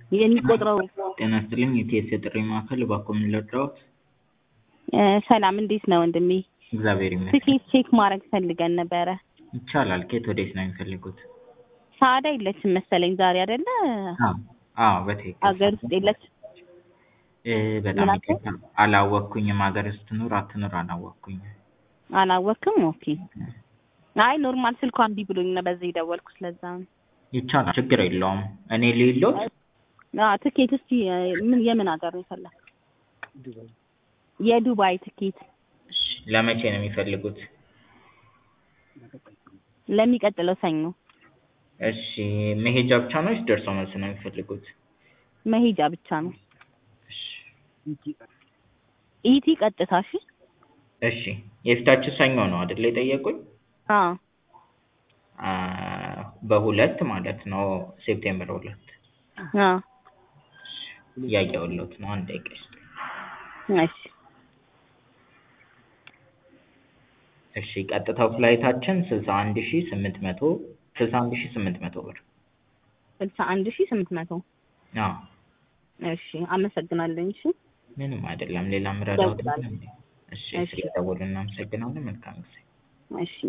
የሚቆጥረው ጤና ይስጥልኝ የቲኤስ የጥሪ ማዕከል እባክዎ ምን ልርዳዎት? ሰላም እንዴት ነው ወንድሜ? እግዚአብሔር ይመስገን። ትኬት ቼክ ማድረግ ፈልገን ነበረ። ይቻላል። ከየት ወዴት ነው የሚፈልጉት? ሰዓዳ የለችም መሰለኝ ዛሬ አይደለ? አዎ አዎ በትክክል አገር ውስጥ የለች እ በጣም ምን አልከኝ? ይቅርታ አላወቅኩኝም። ሀገር ውስጥ ትኑር አትኑር አላወቅኩኝም። አላወቅም? ኦኬ። አይ ኖርማል ስልኳ እምቢ ብሎኝ ነው በዚህ የደወልኩት ለዛ ነው። ይቻላል ችግር የለውም። እኔ ልይሎት? አዎ ትኬት እስቲ ምን የምን ሀገር ነው የፈለግ? የዱባይ ትኬት እሺ ለመቼ ነው የሚፈልጉት? ለሚቀጥለው ሰኞ እሺ መሄጃ ብቻ ነው ወይስ ደርሶ መልስ ነው የሚፈልጉት? መሄጃ ብቻ ነው። እሺ ኢቲ ቀጥታ እሺ። እሺ የፊታችን ሰኞ ነው አይደል የጠየቁኝ? አዎ አ በሁለት ማለት ነው ሴፕቴምበር ሁለት አዎ እያየሁልዎት ነው። አንድ ደቂቃ ይስጡኝ። እሺ እሺ ቀጥታው ፍላይታችን ስልሳ አንድ ሺህ ስምንት መቶ ስልሳ አንድ ሺህ ስምንት መቶ ብር። ስልሳ አንድ ሺህ ስምንት መቶ አዎ እሺ አመሰግናለሁ። እሺ ምንም አይደለም። ሌላ ምረዳዎት? እደውላለሁ። እሺ እሺ። ስለደወሉ እናመሰግናለን። መልካም ጊዜ። እሺ